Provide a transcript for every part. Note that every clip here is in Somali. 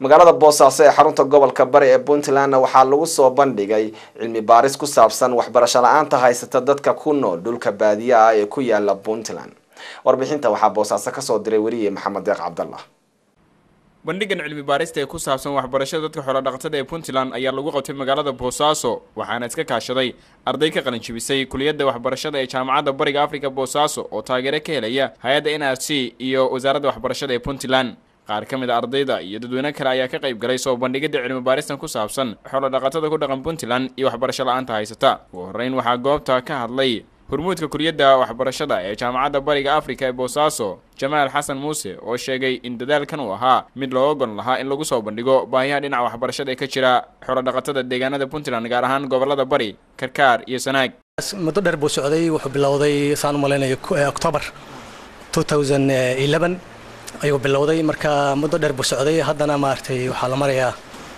magaalada boosaaso ee xarunta gobolka bari ee puntlandna waxaa lagu soo bandhigay cilmi baaris ku saabsan waxbarasho la-aanta haysata dadka ku nool dhulka baadiye ah ee ku yaala puntland warbixinta waxaa boosaaso kasoo diray weriye maxamed deeq cabdallah bandhigan cilmi baarista ee ku saabsan waxbarashada dadka xoolodhaqatada ee puntland ayaa lagu qabtay magaalada boosaaso waxaana iska kaashaday arday ka qalinjibisay kuliyadda waxbarashada ee jaamacadda bariga afrika boosaaso oo taageero ka helaya hay-adda n r c iyo wasaaradda waxbarashada ee puntland qaar ka mid a ardayda iyo dadweyne kale ayaa ka qayb galay soo bandhigidda cilmi baaristan ku saabsan xoolodhaqatada ku dhaqan puntland iyo waxbarasho la-aanta haysata ugu horreyn waxaa goobta ka hadlay hormuudka kuliyadda waxbarashada ee jaamacadda bariga afrika ee boosaaso jamaal xasan muuse oo sheegay in dadaalkan uu ahaa mid loo ogon lahaa in lagu soo bandhigo baahiyaha dhinaca waxbarashada ee ka jira xoolodhaqatada deegaanada puntland gaar ahaan gobolada bari karkaar iyo sanaag muddo dheer buu socday wuxuu bilowday saan u malaynayo october ayuu bilowday marka muddo dheer buu socday haddana maaragtay waxaa la marayaa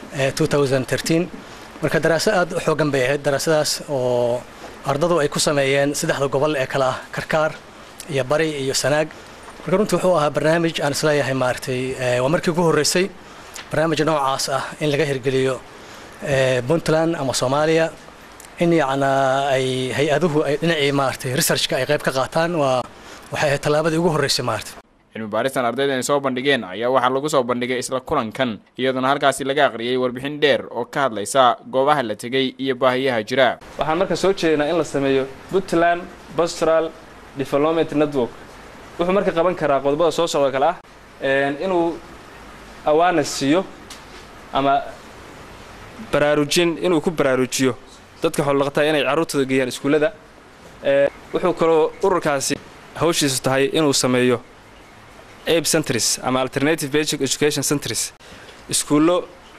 marka daraaso aad u xoogan bay ahayd daraasadaas oo ardadu ay ku sameeyeen saddexda gobol ee kale ah karkaar iyo bari iyo sanaag marka runtii wuxuu ahaa barnaamij aan isleeyahay maaragtay waa markii ugu horreysay barnaamij noocaas ah in laga hirgeliyo puntland ama soomaaliya in yacnaa ay hay-aduhu ay dhinacii maaragtay researchka ay qayb ka qaataan waa waxay ahayd tallaabadii ugu horreysay maaragtay cilmi baaristan ardayda ay soo bandhigeen ayaa waxaa lagu soo bandhigay isla kulankan iyadoona halkaasi laga aqriyay warbixin dheer oo ka hadlaysa goobaha la tegey iyo baahiyaha jira waxaan marka soo jeedinaa in la sameeyo puntland pastoral development network wuxuu marka qaban karaa qodobada soo socda kale ah inuu awaarnes siiyo ama baraarujin inuu ku baraarujiyo dadka xoolodhaqataa inay carruurtooda geeyaan iskuullada wuxuu kaloo ururkaasi hawshiisu tahay inuu sameeyo abe centres ama alternative basic education centres iskuullo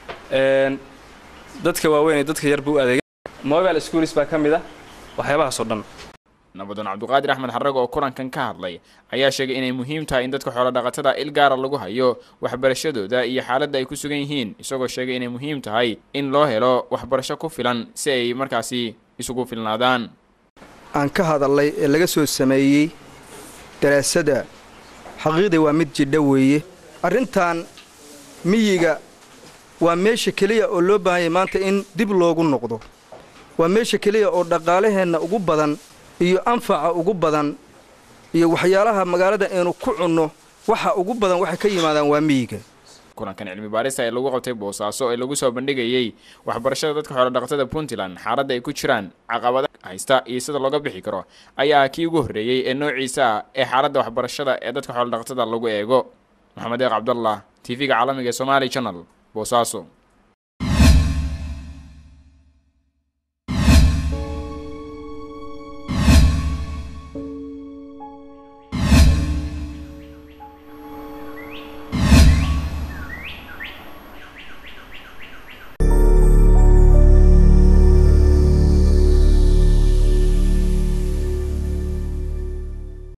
dadka waaweyn ee dadka yarba u adeega mobile schools baa ka mid ah waxyaabahaasoo dhan nabadoon cabdiqaadir axmed xarag oo kulankan ka hadlay ayaa sheegay inay muhiim tahay in dadka xoolodhaqatada il gaara lagu hayo waxbarashadooda iyo xaaladda ay ku sugan yihiin isagoo sheegay inay muhiim tahay in loo helo waxbarasho ku filan si ay markaasi isugu filnaadaan aan ka hadalay ee laga soo sameeyey daraasada xaqiiqda waa mid jidha weeye arrintan miyiga waa meesha keliya oo loo baahanyay maanta in dib loogu noqdo waa meesha keliya oo dhaqaalaheenna ugu badan iyo anfaca ugu badan iyo waxyaalaha magaalada aynu ku cunno waxa ugu badan waxay ka yimaadaan waa miyiga kulankan cilmi baarista ee lagu qabtay boosaaso ee lagu soo bandhigayey waxbarashada dadka xoolodhaqatada puntland xaaladda ay ku jiraan caqabada haysta iyo sida looga bixi karo ayaa kii ugu horreeyey ee noociisa ah ee xaaladda waxbarashada ee dadka xoolodhaqatada lagu eego maxamed eeq cabdallah t v-ga caalamiga ee somaali channel boosaaso